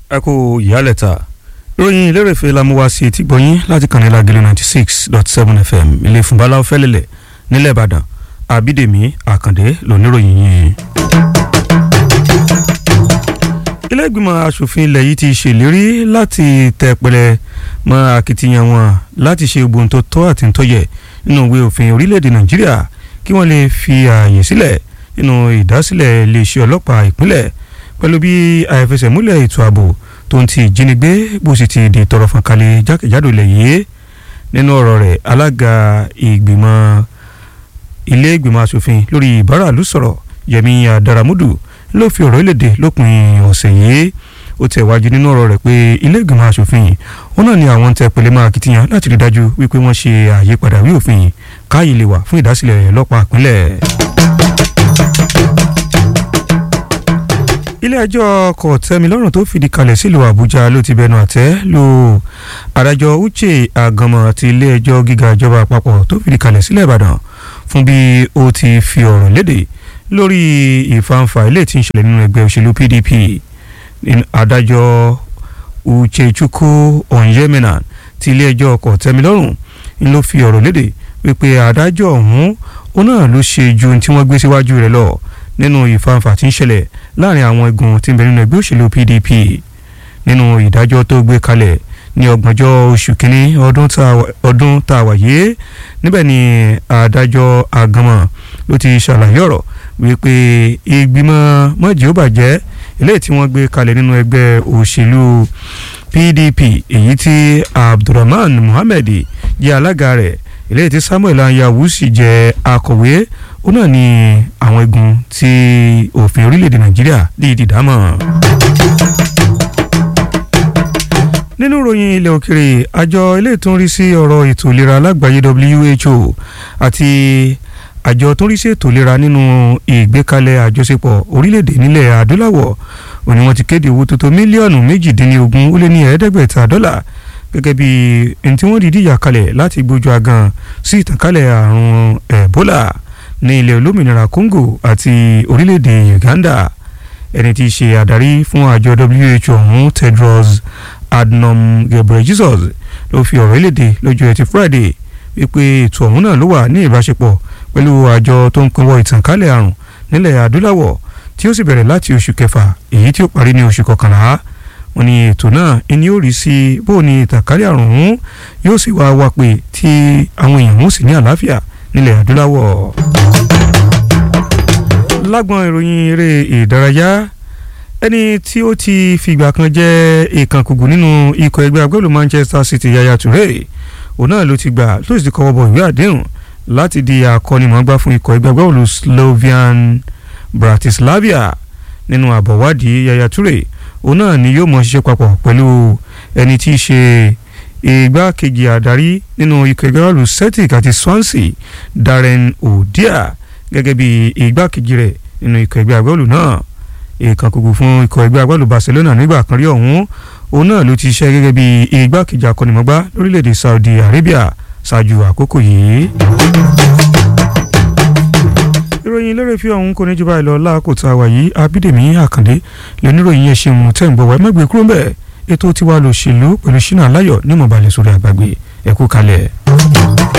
ẹ kú ìyálẹ̀ta ìròyìn ìlérèfé la mú wá sí etí gbọ̀nyìn láti kàn ní Lágẹ̀lẹ̀ ninety six dot seven fm ilé fúnbalá fẹ́lẹ́lẹ̀ nílẹ̀ Ìbàdàn Àbídèmí Àkàndé lóníròyìn yìí. ilé ìgbìmọ̀ asòfin ilẹ̀ yìí ti ṣèlérí láti tẹ pẹlẹ mọ́ akitiyan wọn láti ṣe gbogbo tó tọ́ àti tó yẹ nínú ìwé òfin orílẹ̀-èdè Nàìjíríà kí wọ́n lè fi ààyè sílẹ̀ nínú ìdásílẹ̀ iléeṣẹ́ ọlọ́pàá ìpínlẹ̀ pẹ̀lú bí àìfẹsẹ̀múlẹ̀ ètò ààbò tó ń ti ìjínigbé bó sì ti di tọrọ fọ́nkálẹ̀ jákèjádò ilẹ̀ yìí nínú ọ̀rọ̀ rẹ̀ alága ìgbìmọ̀ ilé ìgbìmọ̀ asòfin lórí ìbáraàlú sọ̀rọ̀ Yẹmi Adaramudu ló fi ọ̀rọ̀ ìlédè lópin ọ̀sẹ̀ yìí ó tẹ̀ wájú nínú ọ̀rọ̀ rẹ̀ pé ilé ìgbìmọ̀ asòfin wọn náà ni àwọn ń tẹ pẹ̀lẹ́ máa kìtìyàn láti rí dájú wípé wọ́n ṣe àyípadà wí òfin káyìí lè wà fún ìdásílẹ̀ ọlọ́pàá ìpínlẹ̀. ilé-ẹjọ́ kòtẹ́milọ́rùn tó fìdí kalẹ̀ sílùú àbújá ló ti bẹnu àtẹ́ lu adájọ́ uche agamọ àti ilé-ẹjọ́ gíga ìjọba àpapọ̀ tó fìdí kalẹ̀ sílẹ̀ ìbàdàn fún bí ó ti fi ọ̀rọ̀ léde lórí ìfanfà ilé tí ń ṣẹlẹ̀ nínú ẹgbẹ́ òṣèlú pdp adájọ́ uchechukwu onyemena ti ilé-ẹjọ́ kòtẹ́milọ́rùn ń ló fi ọ̀rọ̀ léde wípé adájọ́ ọ̀hún ó náà ló ṣe ju ohun tí wọ́n gbé síwájú rẹ̀ lọ nínú ìfanfà tí ń ṣẹlẹ̀ láàrin àwọn igun tí ń bẹ nínú ẹgbẹ́ òṣèlú PDP nínú ìdájọ́ tó gbé kalẹ̀ ní ọgbọ̀njọ́ oṣù kínní ọdún tá a wà yìí níbẹ̀ ni adájọ́ àgànmọ̀ ló ti ṣàlàyé ọ̀rọ̀ wípé ìgbìmọ̀ mọ́jì ó bàjẹ́ eléyìí tí wọ́n gbé kalẹ̀ nínú ẹgbẹ́ òṣèlú PDP èyí tí Abdulrahman Muhammed jẹ́ alága rẹ̀ eléyìí tí Samuel Anyawu sì jẹ́ akọ̀wé ó náà ní àwọn igun tí òfin orílẹ̀-èdè nàìjíríà dìídì dámọ̀. nínú ìròyìn ilẹ̀ òkèrè àjọ ilé tó ń rí sí ọ̀rọ̀ ètò ìlera lágbàáyé WHO àti àjọ tó ń rí sí ètò ìlera nínú ìgbékalẹ̀ àjọṣepọ̀ orílẹ̀-èdè nílẹ̀ adúláwọ̀ òní wọ́n ti kéde owó tó tó mílíọ̀nù méjìdínlógún ó lé ní ẹ̀ẹ́dẹ́gbẹ̀ta dọ́là gẹ́gẹ́ bí ẹni tí wọ́n dìídì yà kalẹ̀ láti gbójú agan sí ìtànkálẹ̀ àrùn Ebola ní ilẹ̀ olómìnira Congo àti orílẹ̀-èdè Uganda ẹni tí í ṣe àdarí fún àjọ WHO ọ̀hún Tedros Adhanom Ghebreyesus ló fi ọ̀rọ̀ ìlédè lọ́jọ́ ẹtì Friday wípé ètò ọ̀hún náà ló wà ní ìbáṣepọ̀ pẹ̀lú àjọ tó ń pinwọ́ ìtànkálẹ̀ àrùn nílẹ̀ adúláwọ̀ tí ó sì bẹ̀rẹ̀ láti oṣù kẹfà èyí tí ó parí ní oṣù kọkànlá wọ́n ní ètò náà ẹni ó rí sí bó ní ìtànkálẹ̀ àrùn ọ̀hún yóò sì wá wá pé tí àwọn èèyàn ó sì ní àlàáfíà nílẹ̀ adúláwọ̀. lágbọn ìròyìn eré ìdárayá ẹni tí ó ti fìgbà kan jẹ́ ìkànkùgù nínú ikọ̀ ẹgbẹ́ agbẹ́lú Manchester City Yaya Toure òun náà ló ti gbà ló sì ti kọ́wọ́ bọ̀ ìwé àdéhùn láti di akọ́nimọ̀ọ́gbá fún ikọ̀ ẹgbẹ́ agbẹ́lú Slovian Bratislava nínú àbọ̀wádìí Yaya Toure òun náà ni yóò mọ̀ ṣiṣẹ́ papọ̀ pẹ̀lú ẹni tí í ṣe igbákejì àdarí nínú ikọ̀ ẹgbẹ́ bọ́ọ̀lù Celtic àti Swansea Darren Odia gẹ́gẹ́ bí igbákejì rẹ̀ nínú ikọ̀ ẹgbẹ́ agbábọ́ọ̀lù náà ìkànkùkù fún ikọ̀ ẹgbẹ́ agbábọ́ọ̀lù Barcelona nígbà kan rí ọ̀hún òun náà ló ti ṣiṣẹ́ gẹ́gẹ́ bí igbákejì akọ́nimọ̀gbá lórílẹ̀‐èdè Saudi Arabia ṣáájú àkókò yìí. ìròyìn lérè fi ọ̀hún kò ní jù báyìí lọ láàkó tá a wà yìí Abídèmí Àkàndé lóníròyìn yẹn ṣeun tẹ́ ń gbọ́ wá ẹ má gbé kúrò ń bẹ́ẹ̀ ètò tiwa lòṣèlú pẹ̀lú ṣínà láyọ̀ ní mọ̀bàlẹ̀ sórí àgbàgbé ẹ̀kú kalẹ̀.